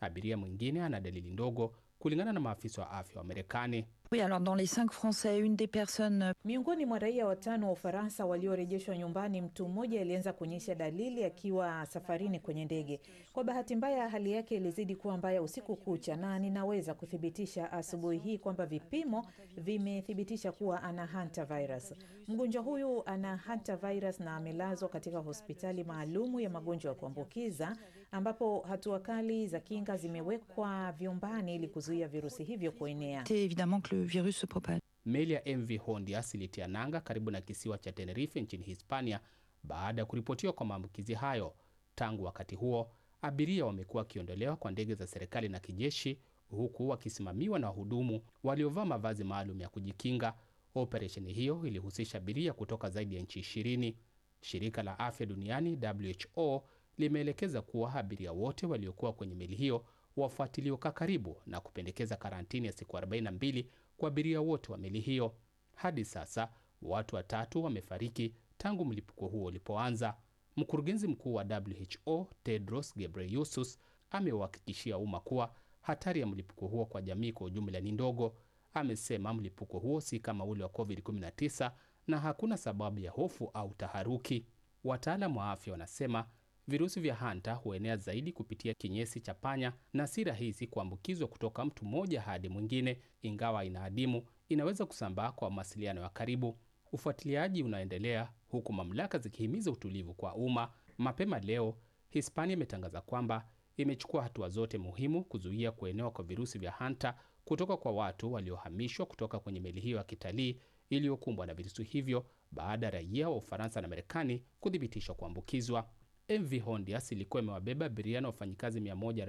Abiria mwingine ana dalili ndogo, kulingana na maafisa wa afya wa Marekani. Oui, alors dans les cinq Français, une des personnes Miongoni mwa raia watano wa Ufaransa waliorejeshwa nyumbani, mtu mmoja alianza kuonyesha dalili akiwa safarini kwenye ndege. Kwa bahati mbaya, hali yake ilizidi kuwa mbaya usiku kucha, na ninaweza kuthibitisha asubuhi hii kwamba vipimo vimethibitisha kuwa ana hantavirus. Mgonjwa huyu ana hantavirus na amelazwa katika hospitali maalumu ya magonjwa ya kuambukiza ambapo hatua kali za kinga zimewekwa vyumbani ili kuzuia virusi hivyo kuenea. c'est évidemment que le virus se propage. Meli ya MV Hondias ilitia nanga karibu na kisiwa cha Tenerife nchini Hispania baada ya kuripotiwa kwa maambukizi hayo. Tangu wakati huo, abiria wamekuwa wakiondolewa kwa ndege za serikali na kijeshi, huku wakisimamiwa na wahudumu waliovaa mavazi maalum ya kujikinga. Operesheni hiyo ilihusisha abiria kutoka zaidi ya nchi ishirini. Shirika la afya duniani WHO limeelekeza kuwa abiria wote waliokuwa kwenye meli hiyo wafuatiliwe kwa karibu na kupendekeza karantini ya siku 42 kwa abiria wote wa meli hiyo. Hadi sasa watu watatu wamefariki tangu mlipuko huo ulipoanza. Mkurugenzi mkuu wa WHO Tedros Ghebreyesus ameuhakikishia umma kuwa hatari ya mlipuko huo kwa jamii kwa ujumla ni ndogo. Amesema mlipuko huo si kama ule wa COVID-19 na hakuna sababu ya hofu au taharuki. Wataalamu wa afya wanasema virusi vya hanta huenea zaidi kupitia kinyesi cha panya na si rahisi kuambukizwa kutoka mtu mmoja hadi mwingine. Ingawa inaadimu, inaweza kusambaa kwa mawasiliano ya karibu. Ufuatiliaji unaendelea huku mamlaka zikihimiza utulivu kwa umma. Mapema leo, Hispania imetangaza kwamba imechukua hatua zote muhimu kuzuia kuenea kwa virusi vya hanta kutoka kwa watu waliohamishwa kutoka kwenye meli hiyo ya kitalii iliyokumbwa na virusi hivyo baada ya raia wa Ufaransa na Marekani kuthibitishwa kuambukizwa. MV Hondias ilikuwa imewabeba abiria na wafanyikazi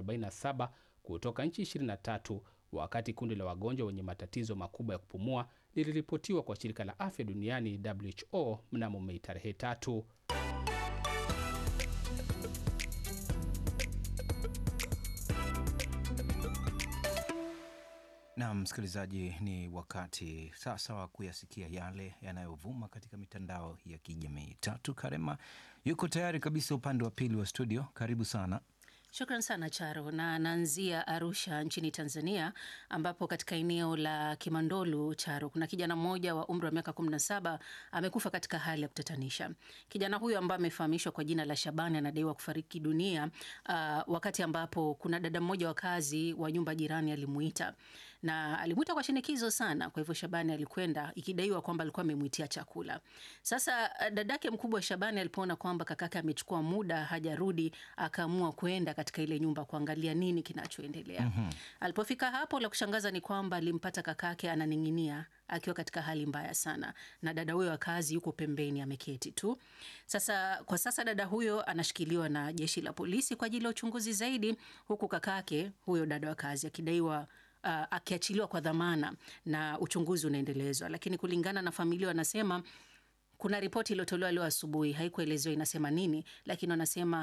147 kutoka nchi 23 wakati kundi la wagonjwa wenye matatizo makubwa ya kupumua liliripotiwa kwa shirika la afya duniani WHO mnamo Mei tarehe tatu. Na msikilizaji, ni wakati sasa wa kuyasikia yale yanayovuma katika mitandao ya kijamii. Tatu Karema yuko tayari kabisa upande wa pili wa studio. Karibu sana. Shukran sana Charo, na naanzia Arusha nchini Tanzania, ambapo katika eneo la Kimandolu Charo, kuna kijana mmoja wa umri wa miaka 17 amekufa katika hali ya kutatanisha. Kijana huyo ambaye amefahamishwa kwa jina la Shabani anadaiwa kufariki dunia uh, wakati ambapo kuna dada mmoja wa kazi wa nyumba jirani alimuita na alimuita kwa shinikizo sana. Kwa hivyo Shabani alikwenda, ikidaiwa kwamba alikuwa amemwitia chakula. Sasa dadake mkubwa Shabani alipoona kwamba kakake amechukua muda hajarudi, akaamua kwenda katika ile nyumba kuangalia nini kinachoendelea. mm-hmm. Alipofika hapo, la kushangaza ni kwamba alimpata kakake ananing'inia akiwa katika hali mbaya sana, na dada huyo wa kazi yuko pembeni ameketi tu. Sasa kwa sasa dada huyo anashikiliwa na jeshi la polisi kwa ajili ya uchunguzi zaidi, huku kakake huyo dada wa kazi akidaiwa Uh, akiachiliwa kwa dhamana na uchunguzi unaendelezwa, lakini kulingana na familia wanasema kuna ripoti iliyotolewa leo asubuhi, haikuelezewa inasema nini, lakini wanasema